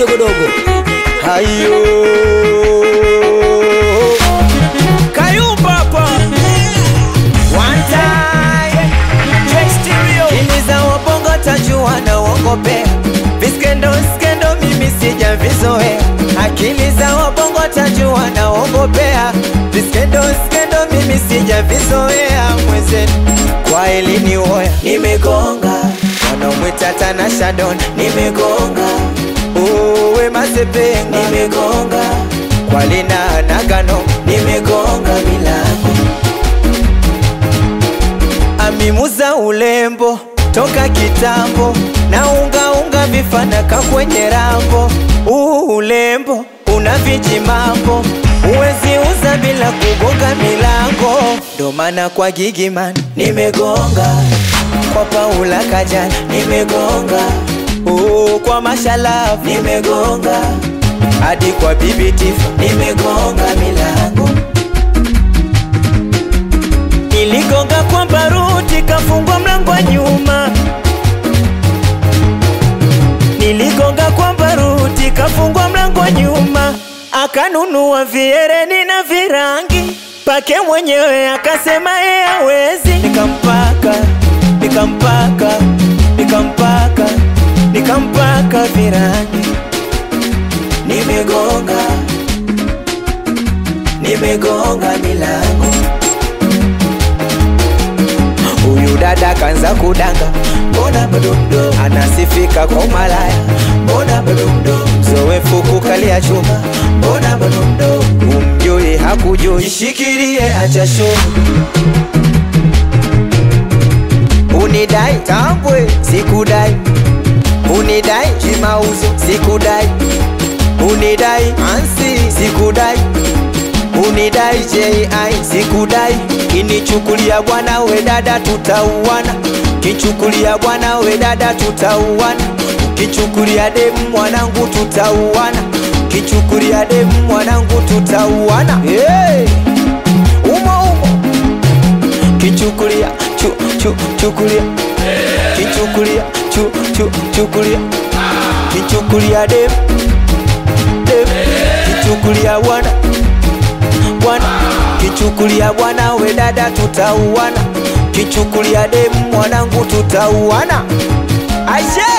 kidogodogo hayo kayumba hapa One time. J Stereo Ili za wabongo tajua na uongopea viskendo skendo mimi sijavizoea akili za wabongo tajua na uongopea viskendo skendo mimi sijavizoea mwenzenu kwa elini woya nimegonga wanamwita tana shadon nimegonga uwe masepenga nimegonga kwa lina nagano nimegonga milango amimuza ulembo toka kitambo na unga unga vifanaka kwenye rambo uu ulembo una vijimambo uwezi uza bila kugonga milango ndo maana kwa gigiman nimegonga kwa paula kajana nimegonga uu kwa mashalafu nimegonga hadi kwa bibi tifa nimegonga milango Niligonga kwa baruti kafungwa mlango wa nyuma. Niligonga kwa baruti kafungwa mlango wa nyuma. Akanunua viereni na virangi pake mwenyewe akasema yeye hawezi. Nikampaka, nikampaka, nikampaka, nikampaka virangi. Nimegonga, nimegonga milango huyu dada kanza kudanga, mbona bado mdogo, anasifika kwa umalaya, mbona bado mdogo, mzoefu kukalia chuma, mbona bado mdogo, umjui hakujui, jishikilie acha show unidai tambwe, sikudai unidai kimauzo, sikudai unidai ansi, sikudai unidai JI sikudai, kinichukulia bwana we dada tutauana, kichukulia bwana we dada tutauana, kichukulia demu mwanangu tutauana, kichukulia demu mwanangu tutauana. Hey! umo umo kichukulia chu, chu, chukulia kichukulia chu, chu, chukulia kichukulia demu demu kichukulia bwana bwana kichukulia bwana we dada tutauana kichukulia demu mwanangu tutauana aisee